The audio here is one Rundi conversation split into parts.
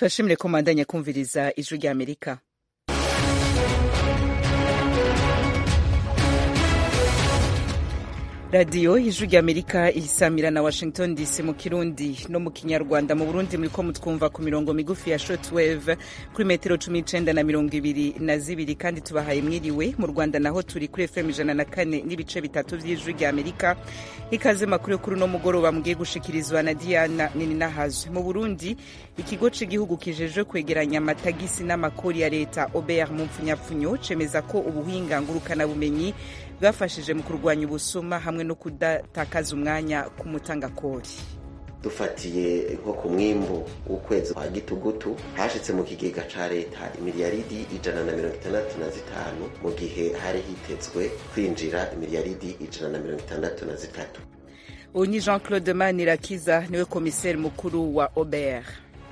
turashimire ko mwandanya kumviriza ijwi rya amerika radiyo ijwi rya amerika isamira na washington dc mu kirundi no mu kinyarwanda mu burundi muriko mutwumva ku mirongo migufi ya shortwave kuri metero cumi n'icenda na mirongo ibiri na zibiri kandi tubahaye mwiriwe mu rwanda naho turi kuri fm ijana na kane n'ibice bitatu vy'ijwi rya amerika ikaze makuru yo kuri uno mugoroba mugiye gushikirizwa na diana nininahazwe mu burundi ikigo c'igihugu kijejwe kwegeranya amatagisi n'amakori ya leta obr mu mpfunyapfunyo cemeza ko ubuhinga ngurukanabumenyi bwafashije mu kurwanya ubusuma hamwe no kudatakaza umwanya ku mutangakori dufatiye nko ku mwimbu w'ukwezi kwa gitugutu hashitse mu kigega ca leta imiliyaridi ijana na mirongo itandatu na zitanu mu gihe hari hitezwe kwinjira imiliyaridi ijana na mirongo itandatu na zitatu uyu ni jean claude manirakiza niwe komiseri mukuru wa obr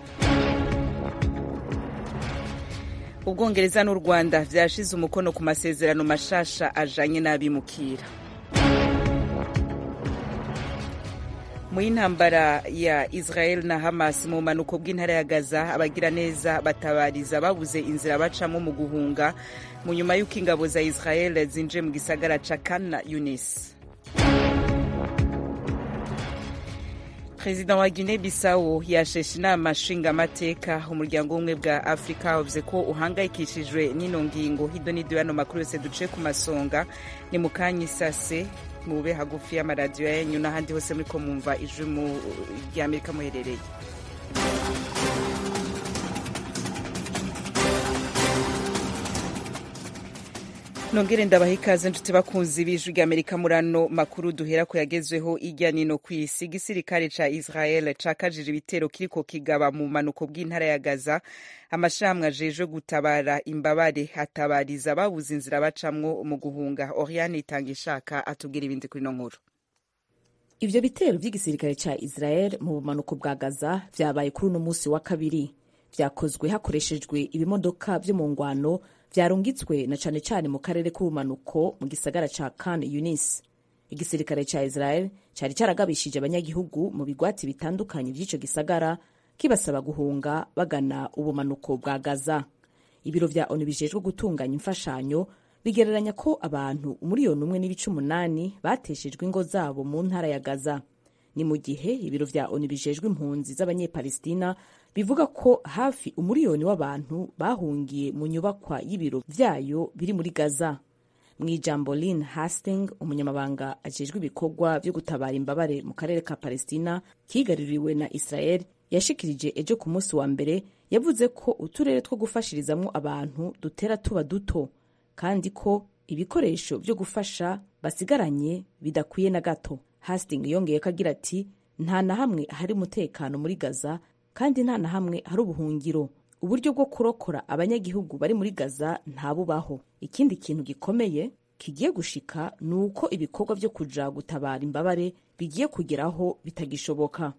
ubwongereza n'u rwanda vyashize umukono ku masezerano mashasha ajanye n'abimukira mu y'intambara ya israel na hamas mu bumanuko bw'intara ya gaza abagira neza batabariza babuze inzira bacamo mu guhunga mu nyuma y'uko ingabo za israel zinjiye mu gisagara ca kana yunis perezida wa guinea bissau yasheshe inama nshingamateka umuryango w'ubumwe bwa afurika wavuze ko uhangayikishijwe n'ino ngingo hirya no hino makuru yose duce ku masonga ni mu kanya isase mube hagufi y'amaradiyo yanyu n'ahandi hose muri ko mwumva ijwi rya amerika muherereye nongere ndabaha ikaze nshuti bakunzi b'ijwi rya amerika muri ano makuru duhera ko yagezweho ijya nino ku isi igisirikare ca israel cakajije ibitero kiriko kigaba mu manuko bw'intara ya gaza amashirahamwe ajejwe gutabara imbabare atabariza babuze inzira bacamwo mu guhunga oriane itanga ishaka atubwira ibindi kuri no nkuru ivyo bitero vy'igisirikare ca israel mu bumanuko bwa gaza vyabaye kuri uno musi wa kabiri vyakozwe hakoreshejwe ibimodoka vyo mu ngwano vyarungitswe na cane cane mu karere k'ubumanuko mu gisagara ca Khan Yunis. Igisirikare ca Israel cari caragabishije abanyagihugu mu bigwati bitandukanye vy'ico gisagara kibasaba guhunga bagana ubumanuko bwa Gaza. Ibiro vya ONU bijejwe gutunganya imfashanyo bigereranya ko abantu umuriyoni umwe n'ibice umunani bateshejwe ingo zabo mu ntara ya Gaza. Ni mu gihe ibiro vya ONU bijejwe impunzi z'abanyepalestina bivuga ko hafi umuriyoni w'abantu bahungiye mu nyubakwa y'ibiro vyayo biri muri Gaza. Mu ijambo Lynn Hastings, umunyamabanga ajejwe ibikorwa vyo gutabara imbabare mu karere ka Palestina kigaruriwe na Israel, yashikirije ejo ku munsi wa mbere yavuze ko uturere two gufashirizamwo abantu dutera tuba duto kandi ko ibikoresho vyo gufasha basigaranye bidakwiye na gato. Hastings yongeyeko agira ati nta na hamwe hari umutekano muri Gaza kandi nta na hamwe hari ubuhungiro uburyo bwo kurokora abanyagihugu bari muri gaza ntabubaho ikindi kintu gikomeye kigiye gushika ni uko ibikorwa vyo kuja gutabara imbabare bigiye kugeraho bitagishoboka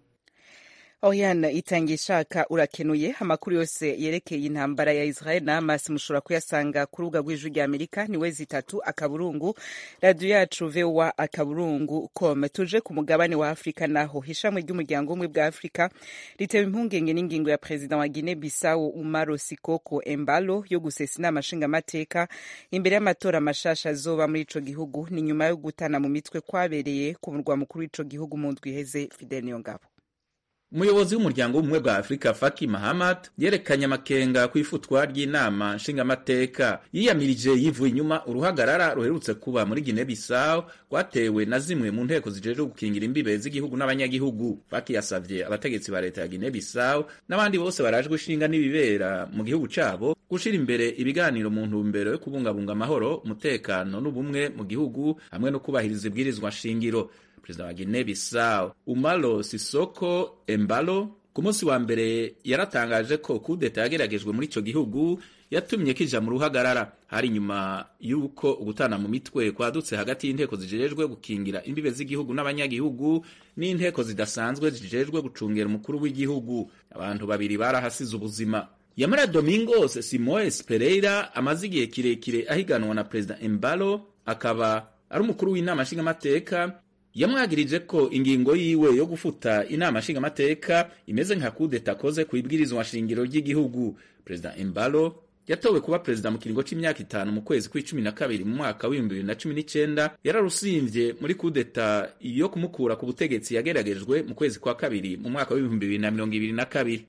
Oriana itangiye ishaka urakenuye amakuru yose yerekeye intambara ya Israel na Hamas mushobora kuyasanga ku rubuga rw'ijwi rya Amerika ni wezi itatu akaburungu radio yacu VOA akaburungu com tuje ku mugabane wa Afrika naho ishami ry'umuryango umwe bwa Afrika ritewe impungenge n'ingingo ya president wa Guinea Bissau Umaro Sikoko Embalo yo gusesa inama nshingamateka imbere y'amatora mashasha azoba muri ico gihugu ni nyuma yo gutana mu mitwe kwabereye ku murwa mukuru w'ico gihugu mu ndwi iheze Fidel Niyongabo umuyobozi w'umuryango w'ubumwe bwa afurika faki mahamad yerekanye amakenga ku ifutwa ry'inama nshingamateka yiyamirije yivuye inyuma uruhagarara ruherutse kuba muri gine bisawu rwatewe na zimwe mu nteko zijejwe gukingira imbibe z'igihugu n'abanyagihugu faki yasavye abategetsi ba leta ya gine bisawu n'abandi bose barajwe ishinga n'ibibera mu gihugu cabo gushira imbere ibiganiro mu ntumbero yo kubungabunga amahoro umutekano n'ubumwe mu gihugu hamwe no kubahiriza ibwirizwa nshingiro perezida wa Guinea Bissau Umaro Sisoko Embalo ku munsi wa mbere yaratangaje ko kudeta yageragejwe muri ico gihugu yatumye kija mu ruhagarara hari nyuma y'uko ugutana mu mitwe kwadutse hagati y'inteko zijejwe gukingira imbibe z'igihugu n'abanyagihugu n'inteko zidasanzwe zijejwe gucungera umukuru w'igihugu abantu babiri barahasize ubuzima Yamara Domingos Simoes Pereira amaze igihe kirekire ahiganwa na perezida Embalo akaba ari umukuru w'inama nshingamateka yamwagirije ko ingingo yiwe yo gufuta inama nshingamateka imeze nka kudeta akoze ku ibwirizwa shingiro ry'igihugu perezida embalo yatowe kuba perezida mu kiringo c'imyaka itanu mu kwezi kw'icumi na kabiri mu mwaka w'ibihumbi bibiri na cumi n'icenda yararusivye muri kudeta yo kumukura ku butegetsi yageragejwe mu kwezi kwa kabiri mu mwaka w'ibihumbi bibiri na mirongo ibiri na kabiri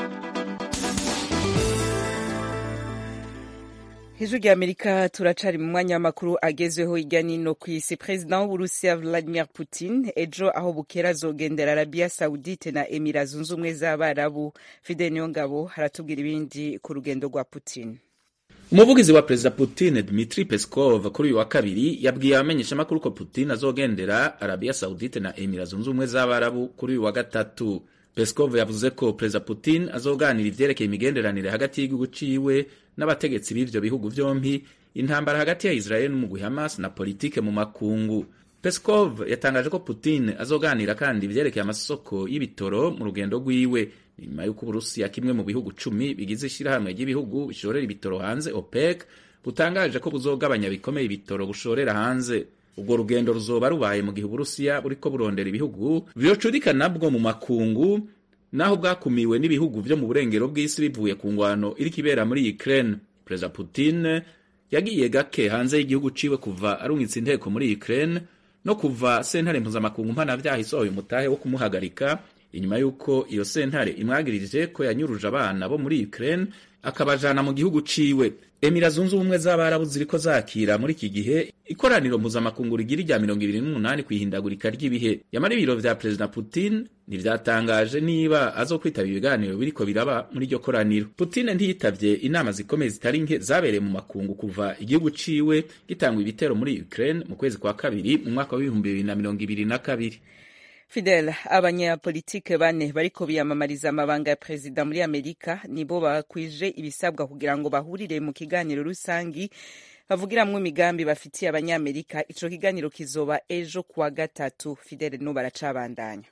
hejuru rya amerika turacari mu mwanya w'amakuru agezweho hirya nino ku isi perezida w'uburusiya vladimir putin ejo aho bukera azogendera arabiya saudite na emira zunze ubumwe z'abarabu fidel niyongabo haratubwira ibindi ku rugendo rwa putin umuvugizi wa perezida putin dmitri peskov kuri uyu wa kabiri yabwiye abamenyeshamakuru ko putin azogendera arabiya saudite na emira zunze ubumwe z'abarabu kuri uyu wa gatatu peskov yavuze ko perezida putin azoganira ivyerekeye imigenderanire hagati y'igihugu ciwe n'abategetsi b'ivyo bihugu vyompi intambara hagati ya israel n'umugwi hamas na politike mu makungu peskov yatangaje ko putin azoganira kandi ivyerekeye amasoko y'ibitoro mu rugendo rwiwe nyuma y'uko uburusiya kimwe mu bihugu cumi bigize ishirahamwe ry'ibihugu bishorera ibitoro hanze opec butangaje ko buzogabanya bikomeye ibitoro bushorera hanze ubwo rugendo ruzoba rubaye mu gihe uburusiya buriko burondera ibihugu vyocudika nabwo mu makungu naho bwakumiwe n'ibihugu vyo mu burengero bw'isi bivuye ku ngwano iriko ibera muri Ukraine. Perezida Putin yagiye gake hanze y'igihugu ciwe kuva arungitse inteko muri Ukraine no kuva sentare mpuzamakungu mpanavyaha isohoye umutahe wo kumuhagarika inyuma y'uko iyo sentare imwagirije ko yanyuruje abana bo muri Ukraine akabajana mu gihugu ciwe. Emira zunze ubumwe z'abarabu ziriko zakira muri iki gihe ikoraniro mpuzamakungu rigira irya mirongo ibiri n'umunani kw'ihindagurika ry'ibihe yamara ibiro vya perezida Putin ntivyatangaje niba azokwitaba ibiganiro biriko biraba muri iryo koraniro. Putin ntiyitavye inama zikomeye zitari nke zabereye mu makungu kuva igihugu ciwe gitangwa ibitero muri Ukraine mu kwezi kwa kabiri mu mwaka w'ibihumbi bibiri na mirongo ibiri na kabiri. Fidel abanyapolitike bane bariko biyamamariza amabanga ya perezida muri Amerika nibo bakwije ibisabwa kugira ngo bahurire mu kiganiro rusangi bavugiramwo imigambi bafitiye abanyamerika ico kiganiro kizoba ejo kuwa gatatu Fidel no baracabandanya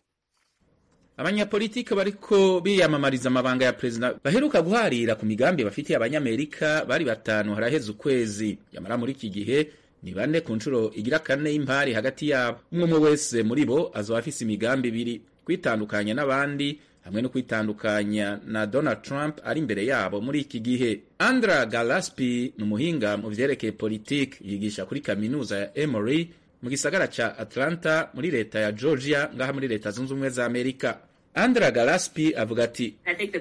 abanyapolitike bariko biyamamariza amabanga ya perezida baheruka guharira ku migambi bafitiye abanyamerika bari batanu haraheze ukwezi yamara muri iki gihe ni bane ku nshuro igira kane y'impari hagati yabo umwe umwe wese muri bo azoba afise imigambi ibiri kwitandukanya n'abandi hamwe no kwitandukanya na Donald Trump ari imbere yabo muri iki gihe Andra Galaspi ni umuhinga mu vyerekeye politiki yigisha kuri kaminuza ya Emory mu gisagara ca Atlanta muri leta ya Georgia ngaha muri leta zunze ubumwe za Amerika Andra Galaspi avuga ati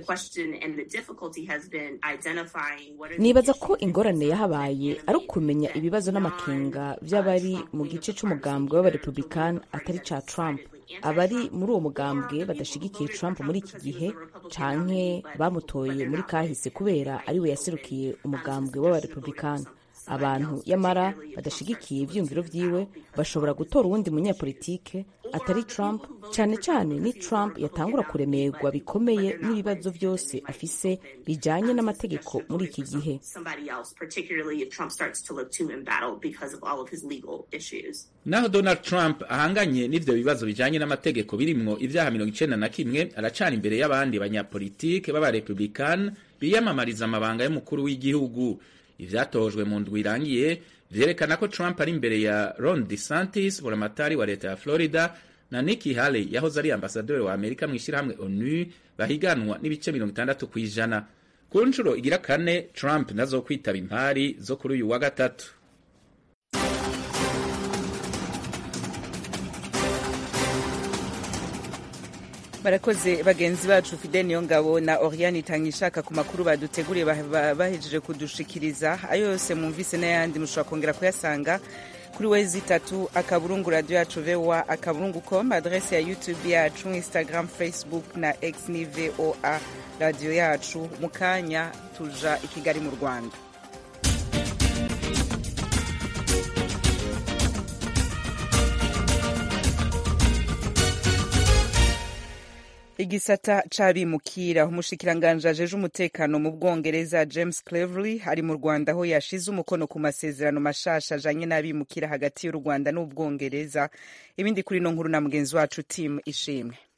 nibaza ko ingorane yahabaye ari ukumenya ibibazo n'amakenga vy'abari mu gice c'umugambwe w'abarepublikani atari ca Trump abari muri uwo mugambwe badashigikiye Trump muri iki gihe canke bamutoye muri kahise kubera ariwe yaserukiye umugambwe w'abarepublikani abantu yamara badashigikiye ivyiyumviro vyiwe bashobora gutora uwundi munyapolitike atari Trump cyane cyane ni Trump yatangura kuremerwa bikomeye n'ibibazo vyose afise bijanye n'amategeko muri iki gihe naho Donald Trump ahanganye n'ivyo bibazo bijanye n'amategeko birimwo ivyaha mirongo icenda na kimwe aracana imbere y'abandi banyapolitike b'abarepublikani biyamamariza amabanga y'umukuru w'igihugu ivyatojwe mu ndwi irangiye vyerekana ko Trump ari imbere ya Ron DeSantis buramatari wa leta ya Florida na Nikki Haley yahoze ari ambasaderi wa Amerika mu ishirahamwe ONU bahiganwa n'ibice mirongo itandatu kw'ijana ku nshuro igira kane Trump nazo kwitaba impari zo kuri uyu wa gatatu barakoze bagenzi bacu Fidel Niyongabo na Oriane Itangishaka ku makuru baduteguriye bahejeje kudushikiriza ayo yose mwumvise n'ayandi mushobora kongera kuyasanga kuri wezi itatu akaburungu radio yacu voa akaburungu com adrese ya youtube yacu instagram facebook na x ni voa radio yacu mu kanya tuja i kigali mu rwanda igisata c'abimukira umushikiranganji ajeje umutekano mu bwongereza james cleverly ari mu rwanda aho yashize umukono ku masezerano mashasha ajanye n'abimukira hagati y'u rwanda n'ubwongereza ibindi kuri no nkuru na mugenzi wacu tim ishimwe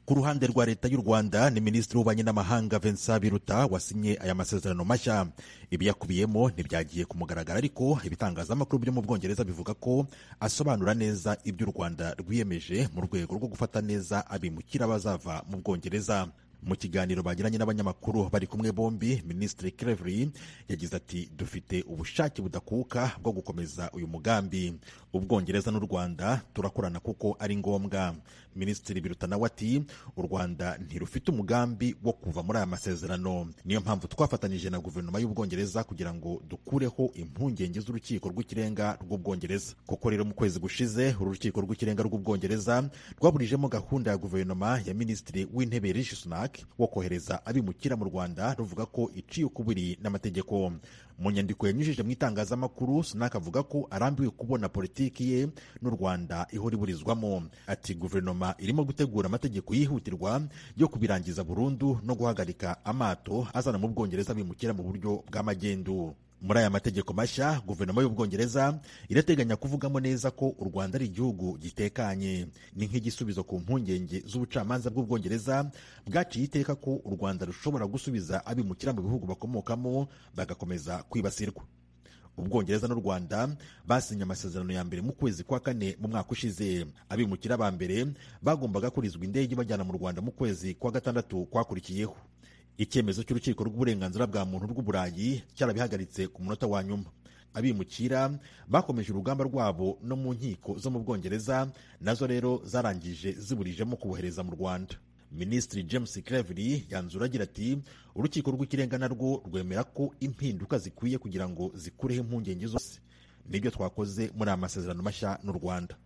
ku ruhande rwa leta y'u rwanda ni minisitiri w'ububanyi n'amahanga vincent biruta wasinye aya masezerano mashya ibiyakubiyemo ntibyagiye ku mugaragaro ariko ibitangazamakuru byo mu bwongereza bivuga ko asobanura neza ibyo u rwanda rwiyemeje mu rwego rwo gufata neza abimukira bazava mu bwongereza mu kiganiro bagiranye n'abanyamakuru bari kumwe bombi minisitiri Cleverly yagize ati dufite ubushake budakuka bwo gukomeza uyu mugambi ubwongereza n'u rwanda turakorana kuko ari ngombwa minisitiri biruta nawe ati u rwanda ntirufite umugambi wo kuva muri aya masezerano niyo mpamvu twafatanyije na guverinoma y'ubwongereza kugira ngo dukureho impungenge z'urukiko rw'ikirenga rw'ubwongereza kuko rero mu kwezi gushize uru rukiko rw'ikirenga rw'ubwongereza rwaburijemo gahunda ya guverinoma ya minisitiri w'intebe rishi sunak wo kohereza abimukira mu rwanda ruvuga ko iciye ukubiri n'amategeko mu nyandiko yanyujije mu itangazamakuru sunak avuga ko arambiwe kubona politiki ye n'u rwanda ihora iburizwamo ati guverinoma irimo gutegura amategeko yihutirwa yo kubirangiza burundu no guhagarika amato azana mu bwongereza abimukira mu buryo bw'amagendu muri aya mategeko mashya guverinoma y'ubwongereza irateganya kuvugamo neza ko u rwanda ari igihugu gitekanye ni nk'igisubizo ku mpungenge z'ubucamanza bw'ubwongereza bwaciye iteka ko u rwanda rushobora gusubiza abimukira mu bihugu bakomokamo bagakomeza kwibasirwa ubwongereza n'u rwanda basinye amasezerano ya mbere mu kwezi kwa kane mu mwaka ushize abimukira ba mbere bagombaga kurizwa indege bajyana mu rwanda mu kwezi kwa gatandatu kwakurikiyeho icyemezo cy'urukiko rw'uburenganzira bwa muntu rw'uburayi cyarabihagaritse ku munota wa nyuma abimukira bakomeje urugamba rwabo no mu nkiko zo mu bwongereza nazo rero zarangije ziburijemo kubohereza mu rwanda minisitiri james cleverly yanzura agira ati urukiko rw'ikirenga narwo rwemera ko impinduka zikwiye kugira ngo zikureho impungenge zose nibyo twakoze muri aya masezerano mashya n'u rwanda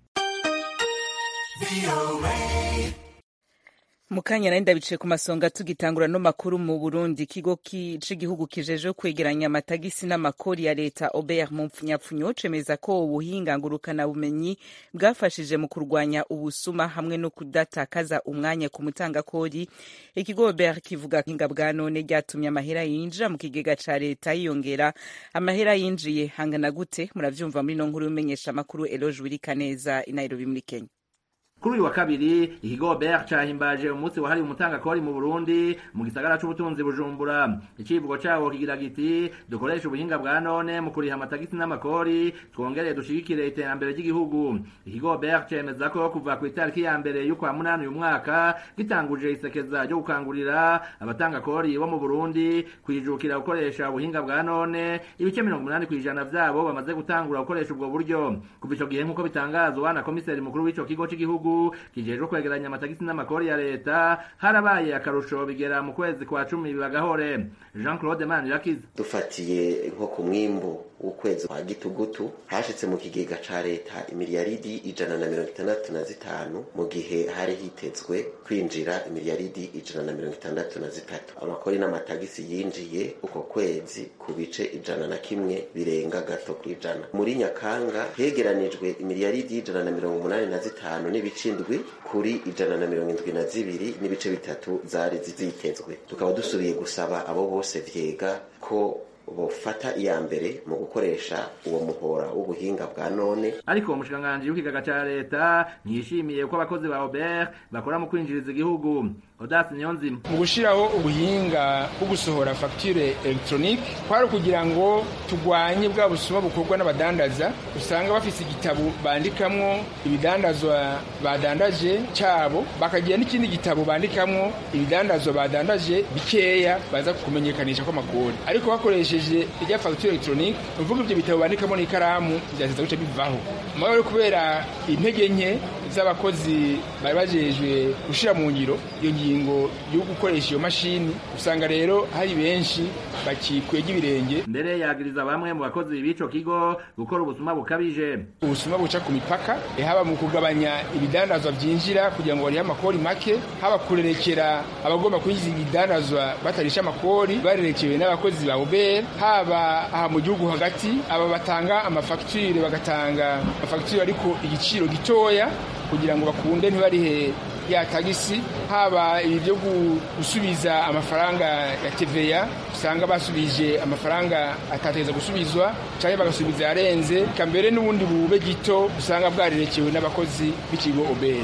mukanya nari ndabicaye ku masonga tugitangura no makuru mu burundi ikigo c'igihugu kijeje kwegeranya amatagisi n'amakori ya leta obert mu mpfunyapfunyo cemeza ko ubuhinga ngurukana bumenyi bwafashije mu kurwanya ubusuma hamwe no kudatakaza umwanya ku mutangakori ikigo obert kivuga hinga bwa none ryatumye amahera yinjira mu kigega ca leta yiyongera amahera yinjiye hangana gute muravyumva muri no nkuru y'umenyesha amakuru eloge wirikaneza i nairobi muri kenya kuri uyu wa kabiri ikigo BR cahimbaje umunsi wahariwe umutangakori mu Burundi mu gisagara c'ubutunzi Bujumbura icivugo cawo kigira giti dukoresha ubuhinga bwa none mu kuriha amatagisi n'amakori twongereye dushigikire iterambere ry'igihugu ikigo BR cemeza ko kuva ku itariki ya mbere y'ukwa munani uyu mwaka gitanguje isekeza ryo gukangurira abatangakori bo mu Burundi kwijukira gukoresha ubuhinga bwa none ibice mirongo umunani kw'ijana vyabo bamaze gutangura gukoresha ubwo buryo kuva ico gihe nk'uko bitangazwa na komiseri mukuru w'ico kigo c'igihugu kijejwe kwegeranya amatagisi n'amakori ya leta harabaye akarusho bigera mu kwezi kwa cumi bibagahore jean claude manirakiza dufatiye nko ku mwimbu w'ukwezi kwa gitugutu hashitse mu kigega ca leta imiliyaridi ijana na mirongo itandatu na zitanu mu gihe hari hitezwe kwinjira imiliyaridi ijana na mirongo itandatu na zitatu amakori n'amatagisi yinjiye uko kwezi ku bice ijana na kimwe birenga gato ku ijana muri nyakanga hegeranijwe imiliyaridi ijana na mirongo umunani na zitanu n'ibice indwi kuri ijana na mirongo indwi na zibiri n'ibice bitatu zari zitezwe tukaba dusubiye gusaba abo bose vyega ko bofata iya mbere mu gukoresha uwo muhora w'ubuhinga bwa none ariko umushikiranganji w'ikigaga ca leta ntiyishimiye ko abakozi ba Robert bakora mu kwinjiriza igihugu Odas Niyonzima mu gushiraho ubuhinga bwo gusohora facture electronique kwari kugira ngo tugwanye bwa busuma bukorwa n'abadandaza usanga bafise igitabo bandikamwo ibidandazwa badandaje cabo bakagira n'ikindi gitabo bandikamwo ibidandazwa badandaje bikeya baza kumenyekanisha ko amakori ariko bakoresheje irya facture electronique uvuga ivyo bitabo bandikamo n'ikaramu vyateza guca bivaho mugabo kubera intege nke z'abakozi bari bajejwe gushira mu ngiro iyo ngingo yo gukoresha iyo mashini usanga rero hari benshi bakikwega ibirenge mbere yagiriza bamwe mu bakozi b'ico kigo gukora ubusuma bukabije ubusuma buca ku mipaka haba mu kugabanya ibidandazwa vyinjira kugira ngo barihe amakori make haba kurerekera abagomba kwinjiza ibidandazwa batarisha amakori barerekewe n'abakozi ba Uber haba aha mu gihugu hagati aba batanga amafagitire bagatanga amafagitire ariko igiciro gitoya kugira ngo bakunde ntibarihe ya tagisi haba ibi byo gusubiza amafaranga ya TVA usanga basubije amafaranga atateza gusubizwa cyangwa bagasubiza yarenze kambere n'ubundi bube gito usanga bwarerekewe n'abakozi b'ikigo Obel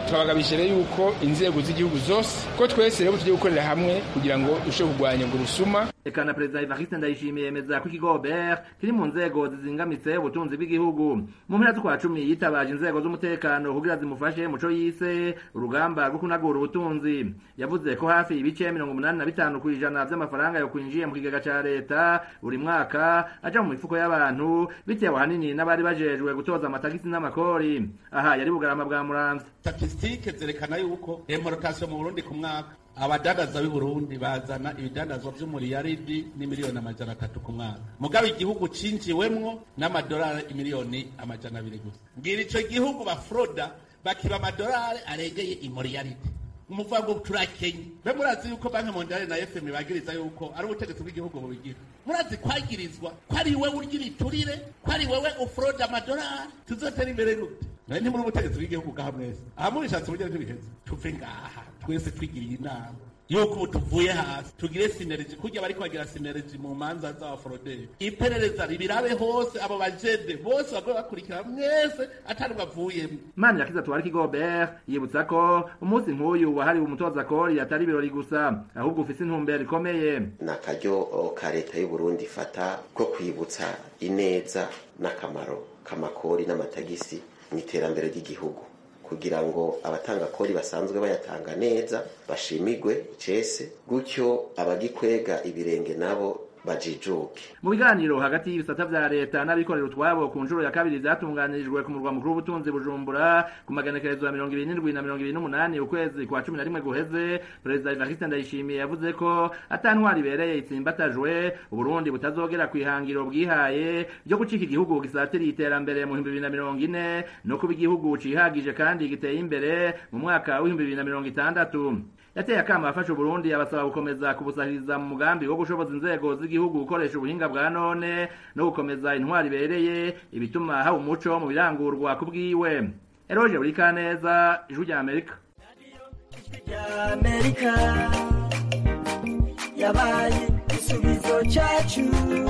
twabagabije rero yuko inzego z'igihugu zose ko twese rero tugiye gukorera hamwe kugira ngo dushobore kurwanya ngo rusuma eka na perezida evariste ndayishimiye yemeza ko ikigo ber kiri mu nzego zizingamitse ubutunzi bw'igihugu mu mpera z'ukwa cumi yitabaje inzego z'umutekano kugira zimufashe muco yise urugamba rwo kunagura ubutunzi yavuze ko hafi ibice mirongo umunani na bitanu ku ijana vy'amafaranga yo kwinjiye mu kigega ca leta buri mwaka aja mu mifuko y'abantu bitewe ahanini n'abari bajejwe gutoza amatagisi n'amakori aha yari bugarama bwa muramvya statisitike zerekana yuko imporotasiyo mu burundi ku mwaka abadandaza b'i burundi bazana ibidandazwa vy'umuriyaridi n'imiliyoni amajana atatu ku mwaka mugabo igihugu cinjiwemwo n'amadolari imiliyoni amajana abiri gusa ngira ico gihugu bafroda bakiba amadolari aregeye imuriyaridi umuvuga ngo turakenye be murazi yuko banki mondiale na fm bagiriza yuko ari ubutegetsi bw'igihugu bubigira murazi kwagirizwa ko ari wewe urya ibiturire ko ari wewe ufroda amadolari tuzotera imbere gute nawe ntimuri ubutegetsi bw'igihugu bwaha mwese aha mubishatse uburyo ntibiheze tuve ngaha twese twigiriye inama yuko ubu tuvuye hasi tugire sineregi kurya bariko bagira sineregi mu manza z'abaforoderi iperereza ribirabe hose abo bajede bose bagwe bakurikira mwese atari bavuyemo imana yakiza tuwari kigobert yibutsa ko umunsi nk'uyu wahariwe umutoza kori atari ibirori gusa ahubwo ufise intumbero ikomeye ni akaryo ka leta y'uburundi ifata ko kwibutsa ineza n'akamaro k'amakori n'amatagisi mu iterambere ry'igihugu kugira ngo abatanga kori basanzwe bayatanga neza bashimigwe icese gutyo abagikwega ibirenge nabo bajijuke mu biganiro hagati y'ibisata vya leta n'abikorera utwabo ku nshuro ya kabiri vyatunganirijwe ku murwa mukuru w'ubutunzi bujumbura ku magenekerezo ya mirongo ibiri n'indwi na mirongo ibiri n'umunani ukwezi kwa cumi na rimwe guheze perezida evariste ndayishimiye yavuze ko ata ntwari ibereye itsimbatajwe uburundi butazogera kw'ihangiro bwihaye ryo gucika igihugu gisatiriye iterambere mu bihumbi bibiri na mirongo ine no kuba igihugu cihagije kandi giteye imbere mu mwaka w'ibihumbi bibiri na mirongo itandatu yateye akama afasha uburundi abasaba gukomeza kubusahiriza mu mugambi wo gushoboza inzego z'igihugu gukoresha ubuhinga bwa none no gukomeza intwari ibereye ibituma haba umuco mu birangurwa ku bwiwe eroje buri kaneza ijwi rya amerika amerika yabaye igisubizo cyacu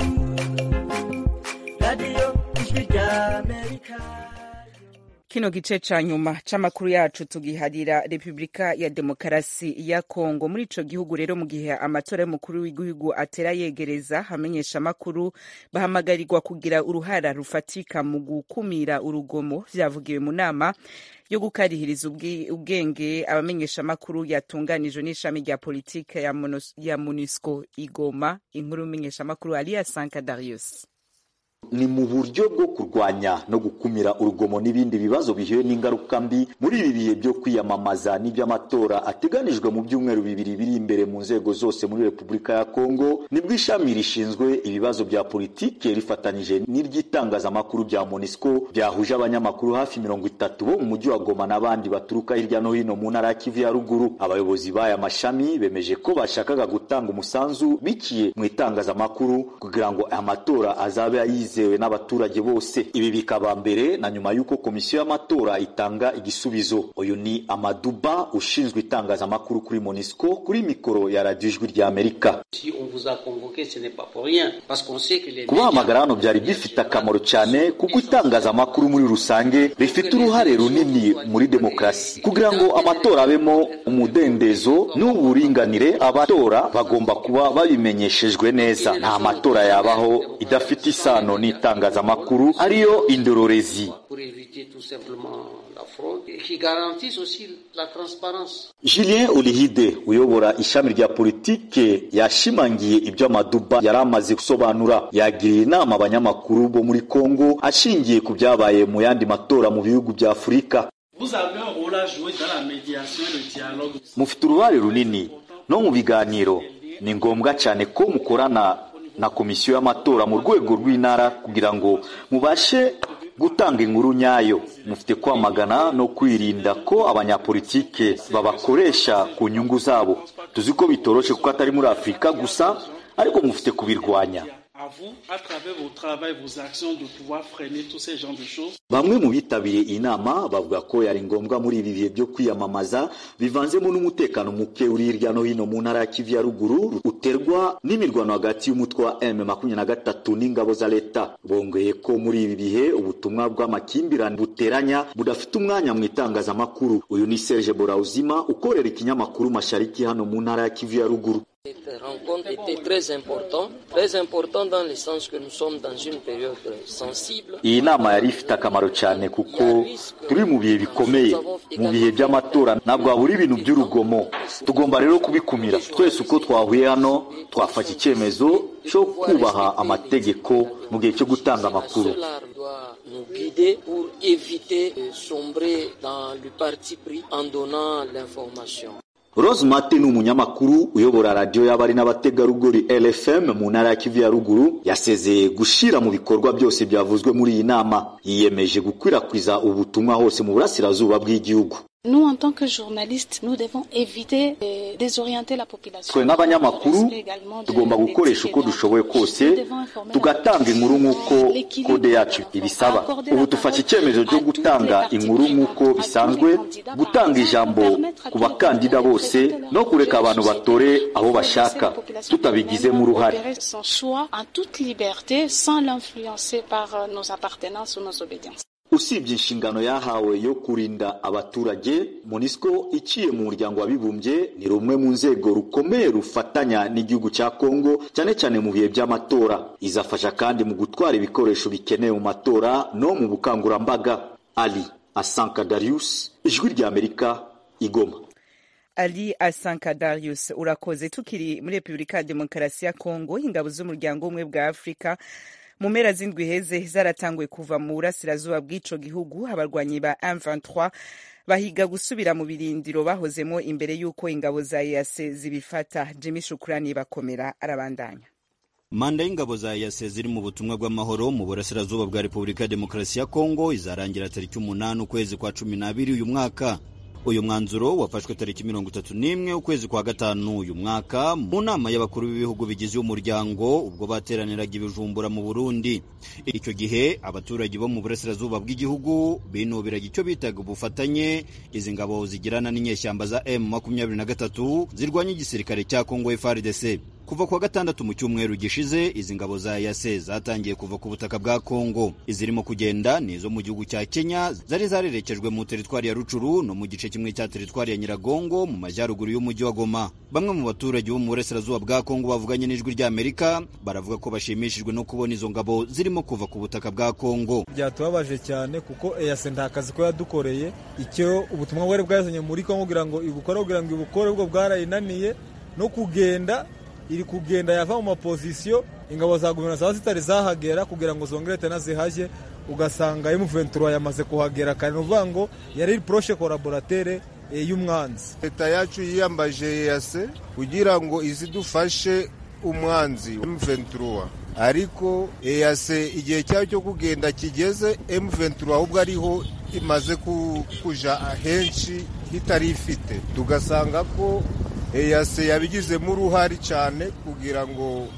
radiyo ijwi rya amerika kino gice ca nyuma c'amakuru yacu tugiharira repubulika ya demokarasi ya kongo muri ico gihugu rero mu gihe amatora y'umukuru w'igihugu atera yegereza hamenyesha amakuru bahamagarirwa kugira uruhara rufatika mu gukumira urugomo vyavugiwe mu nama yo gukarihiriza ubwenge abamenyesha amakuru yatunganijwe n'ishami rya politike ya, ya monusco igoma inkuru y'umenyesha amakuru aliya sanka darius ni mu buryo bwo kurwanya no gukumira urugomo n'ibindi bibazo bihuye n'ingaruka mbi muri ibi bihe byo kwiyamamaza n'iby'amatora ateganijwe mu byumweru bibiri biri imbere mu nzego zose muri repubulika ya kongo nibwo ishami rishinzwe ibibazo bya politike rifatanyije n'iry'itangazamakuru bya monisco byahuje abanyamakuru hafi mirongo itatu bo mu mujyi wa goma n'abandi baturuka hirya no hino mu ntara ya kivu ya ruguru abayobozi b'aya mashami bemeje ko bashakaga gutanga umusanzu biciye mu itangazamakuru kugira ngo amatora azabe ayize yizewe n'abaturage bose ibi bikaba mbere na nyuma y'uko komisiyo y'amatora itanga igisubizo uyu ni amaduba ushinzwe itangazamakuru kuri monisco kuri mikoro ya radiyo ijwi rya amerika kubahamagara hano byari bifite akamaro cyane kuko itangazamakuru muri rusange rifite uruhare runini muri demokarasi kugira ngo amatora abemo umudendezo n'uburinganire abatora bagomba kuba babimenyeshejwe neza nta matora yabaho idafite isano n'itangazamakuru ariyo indororezi julien olihide uyobora ishami rya politike yashimangiye ibyo amaduba yari amaze gusobanura yagiriye inama abanyamakuru bo muri kongo ashingiye ku byabaye mu yandi matora mu bihugu bya afurika mufite uruhare runini no mu biganiro ni ngombwa cyane ko mukorana na komisiyo y'amatora mu rwego rw'intara kugira ngo mubashe gutanga inkuru nyayo mufite kwamagana no kwirinda ko abanyapolitike babakoresha ku nyungu zabo tuzi ko bitoroshe kuko atari muri afurika gusa ariko mufite kubirwanya à vous, à travers vos travaux, vos actions, de pouvoir freiner tous ces genres de choses. bamwe mu bitabiriye iyi nama bavuga ko yari ngombwa muri ibi bihe byo kwiyamamaza bivanzemo n'umutekano muke uri hirya no hino mu ntara ya kivu ya ruguru uterwa n'imirwano hagati y'umutwe wa m makumyabiri na gatatu n'ingabo za leta bongeye ko muri ibi bihe ubutumwa bw'amakimbirane buteranya budafite umwanya mu itangazamakuru uyu ni serge borauzima ukorera ikinyamakuru mashariki hano mu ntara ya kivu ya ruguru Cette rencontre était très importante, très importante dans le sens que nous sommes dans une période sensible. iyi nama yari ifite akamaro cyane kuko turi mu bihe bikomeye mu bihe by'amatora ntabwo habura ibintu by'urugomo tugomba rero kubikumira twese uko twahuye hano twafata icyemezo cyo kubaha amategeko mu gihe cyo gutanga amakuru Cela doit nous guider pour éviter de sombrer dans le parti pris en donnant l'information. rose mate ni umunyamakuru uyobora radiyo y'abari n'abategarugori rfm mu ntara ya kivu ya ruguru yasezeye gushyira mu bikorwa byose byavuzwe muri iyi nama yiyemeje gukwirakwiza ubutumwa hose mu burasirazuba bw'igihugu Nous, en tant que journalistes, nous devons éviter de désorienter la population. twe nk'abanyamakuru tugomba gukoresha uko dushoboye kose tugatanga inkuru nk'uko kode yacu ibisaba ubu dufashe icyemezo cyo gutanga inkuru nk'uko bisanzwe gutanga ijambo ku bakandida bose no kureka abantu batore abo bashaka tutabigizemo uruhare Opérer son choix en toute liberté sans l'influencer par euh, nos appartenances ou nos obédiences. usibye inshingano yahawe yo kurinda abaturage monisco iciye mu muryango w'abibumbye ni rumwe mu nzego rukomeye rufatanya n'igihugu cya kongo cyane cyane mu bihe by'amatora izafasha kandi mu gutwara ibikoresho bikenewe mu matora no mu bukangurambaga ali asanka darius ijwi ry'amerika igoma Ali Asanka Darius urakoze tukiri muri Repubulika ya Demokarasi ya Kongo ingabo z'umuryango umwe bwa Afrika mu mpera z'indwi heze zaratanguye kuva mu burasirazuba bw'ico gihugu abarwanyi ba M23 bahiga gusubira mu birindiro bahozemo imbere y'uko ingabo za EAC zibifata Jimmy Shukrani bakomera arabandanya manda y'ingabo za yase ziri mu butumwa bw'amahoro mu burasirazuba bwa repubulika ya demokarasi ya kongo izarangira tariki umunani ukwezi kwa cumi n'abiri uyu mwaka uyu mwanzuro wafashwe tariki mirongo itatu n'imwe ukwezi kwa gatanu uyu mwaka mu nama y'abakuru b'ibihugu bigize umuryango ubwo bateraniraga ibijumbura mu burundi icyo gihe abaturage bo mu burasirazuba bw'igihugu binubiraga icyo bitaga ubufatanye izi ngabo zigirana n'inyeshyamba za m makumyabiri na gatatu zirwanya igisirikare cya kongo frdc kuva kuwa gatandatu mu cyumweru gishize izi ngabo za yase zatangiye kuva ku butaka bwa kongo izirimo kugenda ni izo mu gihugu cya kenya zari zarerekejwe mu teritwari ya rucuru no mu gice kimwe cya teritwari ya nyiragongo mu majyaruguru y'umujyi wa goma bamwe mu baturage bo mu burasirazuba bwa kongo bavuganye n'ijwi ry'amerika baravuga ko bashimishijwe no kubona izo ngabo zirimo kuva ku butaka bwa kongo byatubabaje cyane kuko eyase nta kazi ko yadukoreye icyo ubutumwa bwari bwazanye muri kongo kugira ngo ibukore kugira ngo ibukore ubwo bwarayinaniye no kugenda iri kugenda yava mu mapozisiyo ingabo za guverinoma zaba zitari zahagera kugira ngo zongere tena zihajye ugasanga M23 yamaze kuhagera kandi ni ukuvuga ngo yari iri poroshe koraboratere y'umwanzi leta yacu yiyambaje yase kugira ngo izidufashe umwanzi M23 ariko eyase igihe cyayo cyo kugenda kigeze M23 ahubwo ariho imaze kuja ahenshi hitari ifite tugasanga ko eyase yabigizemo uruhare cyane kugira ngo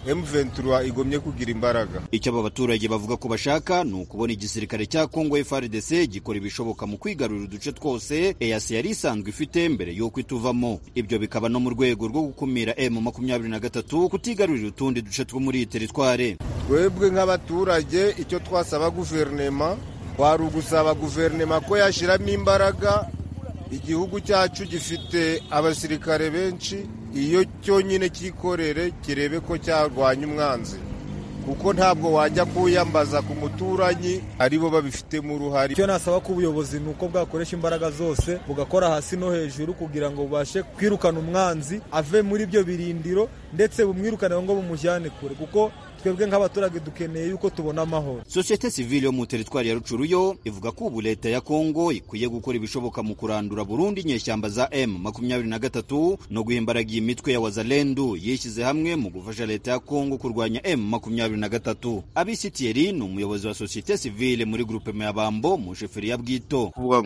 M23 igomye kugira imbaraga icyo aba baturage bavuga ko bashaka ni ukubona igisirikare cya Kongo FARDC gikora ibishoboka mu kwigarurira uduce twose EAC yari isanzwe ifite mbere y'uko ituvamo ibyo bikaba no mu rwego rwo gukumira M23 kutigarurira utundi duce two muri iyi teritware twebwe nk'abaturage icyo twasaba guverinema kwari ugusaba guverinema ko yashyiramo imbaraga igihugu cyacu gifite abasirikare benshi iyo cyonyine cyikorere kirebe ko cyarwanya umwanzi kuko ntabwo wajya kuyambaza ku muturanyi aribo babifitemo uruhare icyo nasaba ko ubuyobozi ni uko bwakoresha imbaraga zose bugakora hasi no hejuru kugira ngo bubashe kwirukana umwanzi ave muri ibyo birindiro ndetse bumwirukane ngo bumujyane kure kuko twebwe nk'abaturage dukeneye yuko tubona amahoro sosiyete sivile yo mu teritwari ya rucuru yo ivuga ko ubu leta ya kongo ikwiye gukora ibishoboka mu kurandura burundu inyeshyamba za m makumyabiri na gatatu no guha imbaraga iyi mitwe ya wazalendu yishyize hamwe mu gufasha leta ya kongo kurwanya m makumyabiri na gatatu abisi thierry ni umuyobozi wa sosiyete sivile muri grupe mayabambo mu sheferi ya bwito kuvuga ngo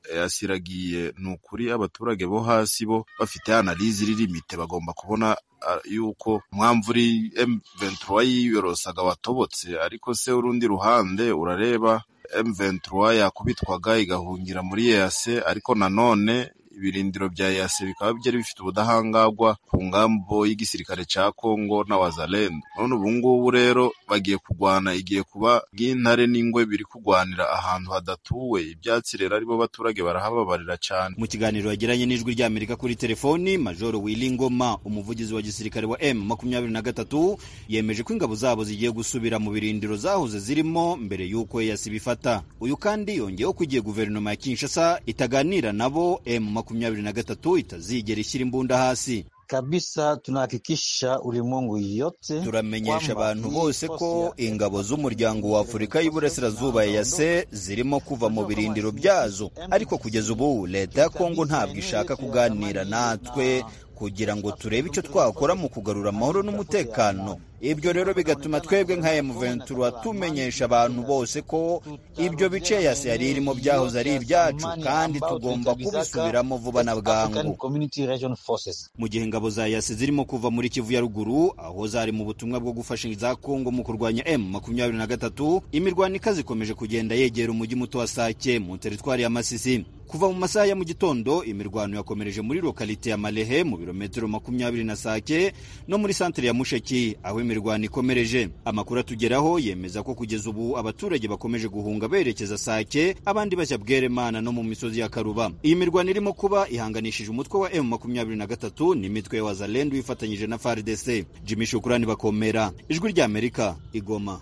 yasiragiye ni ukuri abaturage bo hasi bo bafite analize iri limite bagomba kubona yuko mwamvu uri M23 yiyorosaga watobotse ariko se urundi ruhande urareba M23 yakubitwaga igahungira muri EAC ariko nanone ibirindiro bya EAC bikaba byari bifite ubudahangarwa ku ngambo y'igisirikare ca Kongo na Wazalendo none ubu ngubu rero bagiye kugwana igiye kuba bw'intare n'ingwe biri kugwanira ahantu hadatuwe ibyatsi rero aribo baturage barahababarira cyane mu kiganiro yagiranye n'ijwi ry'Amerika kuri telefoni Majoro Willy Ngoma umuvugizi wa gisirikare wa M makumyabiri na gatatu yemeje ko ingabo zabo zigiye gusubira mu birindiro zahoze zirimo mbere y'uko EAC bifata uyu kandi yongeyeho ko igihe guverinoma ya Kinshasa itaganira nabo M makumyabiri na gatatu itazigera ishyira imbunda hasi kabisa tunahakikisha ulimwengu yote turamenyesha abantu bose ko ingabo z'umuryango wa Afurika y'Iburasirazuba EAC zirimo kuva mu birindiro byazo ariko kugeza ubu leta ya Kongo ntabwo ishaka kuganira natwe kugira ngo turebe icyo twakora mu kugarura amahoro n'umutekano ibyo rero bigatuma twebwe nka M23 tumenyesha abantu bose ko ibyo bice yase yari irimo byahoze ari ibyacu kandi tugomba kubisubiramo vuba na bwangu mu gihe ingabo za yase zirimo kuva muri Kivu ya ruguru aho zari mu butumwa bwo gufasha za Kongo mu kurwanya M23 imirwano ikaze ikomeje kugenda yegera umujyi muto wa Sake mu teritwari ya Masisi kuva mu masaha ya mu gitondo imirwano yakomereje muri lokalite ya Malehe mu birometero makumyabiri na Sake no muri santere ya Musheki aho imirwano ikomereje amakuru atugeraho yemeza ko kugeza ubu abaturage bakomeje guhunga berekeza Sake abandi bajya Bweremana no mu misozi ya Karuba iyi mirwano irimo kuba ihanganishije umutwe wa M23 n'imitwe ya Wazalendo wifatanyije na FARDC Jimmy Shukrani bakomera ijwi rya Amerika igoma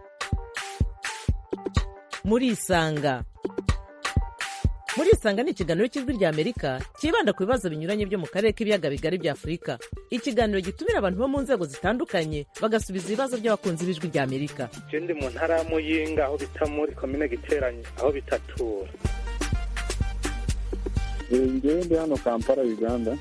muri isanga muri isanga ni ikiganiro cy'ijwi rya amerika cyibanda ku bibazo binyuranye byo mu karere k'ibiyaga bigari bya afurika ikiganiro gitumira abantu bo mu nzego zitandukanye bagasubiza ibibazo by'abakunzi b'ijwi rya amerika ndi mu ntara ya muyinga aho bita muri komine giteranye aho bitatura ngewe ndi hano kampala uganda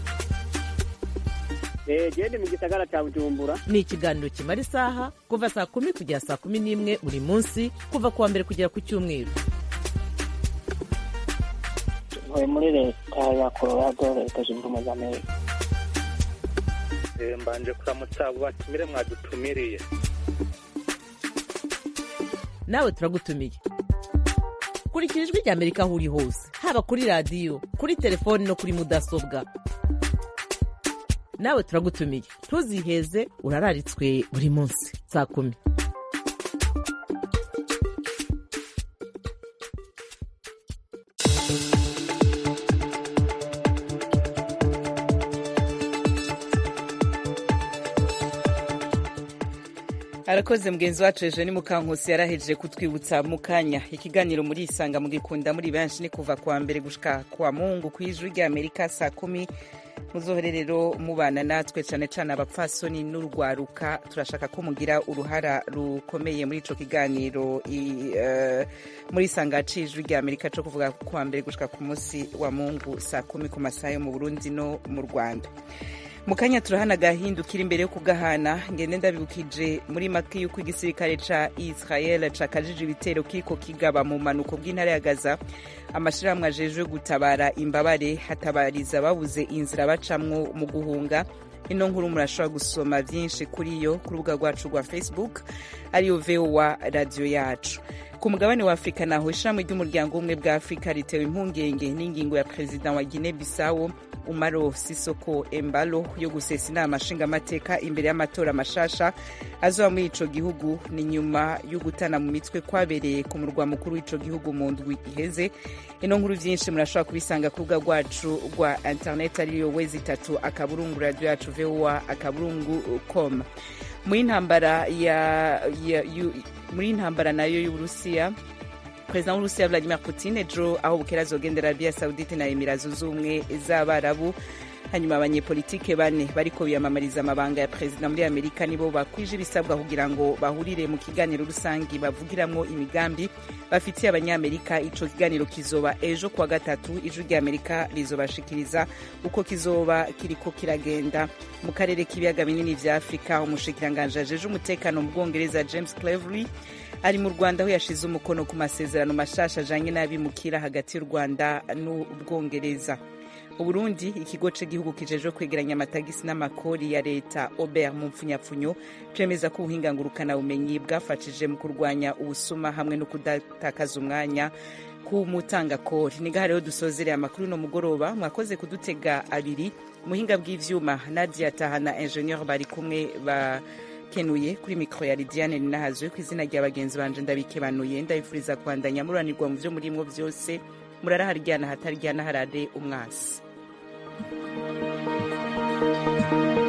gende mu gisagara cya bujumbura ni ikiganiro kimara isaha kuva saa kumi kugera saa kumi n'imwe buri munsi kuva ku wa mbere kugera ku cyumweru ntuye muri leta ya colorado leta zunze ubumwe za amerika mbanje kuramutsa abo batumire mwadutumiriye nawe turagutumiye kurikira ijwi rya amerika aho uri hose haba kuri radiyo kuri telefoni no kuri mudasobwa nawe turagutumiye ntuziheze urararitswe buri munsi saa kumi arakoze mugenzi wacu ejo ni mukankusi yarahejeje kutwibutsa mu kanya ikiganiro muri isanga mugikunda muri benshi ni kuva kuwa mbere gushika kwa mungu ku ijwi rya amerika saa kumi muzohere rero mubana natwe cyane cyane abapfasoni n'urwaruka turashaka ko mugira uruhara rukomeye muri ico kiganiro uh, muri isanga cijwi rya amerika co kuvuga kuwa mbere gushika ku munsi wa mungu saa kumi ku masaha yo mu burundi no mu rwanda mu kanya turahana agahindukira imbere yo kugahana ngende ndabibukije muri make y'uko igisirikare ca israel cakajije ibitero kiriko kigaba mu manuko bw'intara ya gaza amashirahamwe ajejwe gutabara imbabare hatabariza babuze inzira bacamwo mu guhunga ino nkuru murashobora gusoma vyinshi kuri yo ku rubuga rwacu rwa facebook ariyo vowa radiyo yacu ku mugabane wa afurika naho ishami ry'umuryango w'ubumwe bwa afurika ritewe impungenge n'ingingo ya perezida wa guine bisawo umaro sisoko embalo yo gusesa inama nshingamateka imbere y'amatora mashasha azoba muri ico gihugu ni nyuma yo gutana mu mitwe kwabereye ku murwa mukuru w'ico gihugu mu ndwi iheze ino nkuru vyinshi murashobora kubisanga ku rubuga rwacu rwa internet ariyo wezi itatu akaburungu radio yacu voa akaburungu com muri intambara ya, ya, ya muri intambara nayo y'uburusiya perezida w'uburusiya vladimir putin ejo aho bukera azogendera arabiya saudite na emira zunze ubumwe z'abarabu hanyuma abanyepolitike bane bariko biyamamariza amabanga ya perezida muri amerika nibo bakwije ibisabwa kugira ngo bahurire mu kiganiro rusangi bavugiramwo imigambi bafitiye abanyamerika ico kiganiro kizoba ejo kuwa gatatu ijwi rya amerika rizobashikiriza uko kizoba kiriko kiragenda mu karere k'ibiyaga binini vya afurika umushikiranganji ajeje umutekano mu bwongereza james clevery ari mu rwanda aho yashize umukono ku masezerano mashasha ajanye n'abimukira hagati y'u rwanda n'ubwongereza uburundi ikigo c'igihugu kijejwe kwegeranya amatagisi n'amakori ya leta obert mu mpfunyapfunyo cemeza ko ubuhinga ngurukanabumenyi bwafashije mu kurwanya ubusuma hamwe no kudatakaza umwanya ku mutangakori ni gaha rero dusozereye amakuru uno mugoroba mwakoze kudutega abiri muhinga bw'ivyuma nadia tahana ingenieur bari kumwe bakenuye kuri mikro ya lidiane ninahazwe ku izina rya bagenzi banje ndabikebanuye ndabifuriza kwandanya muranirwa mu vyo murimwo vyose muraraharyana hataryana harade umwasi thank you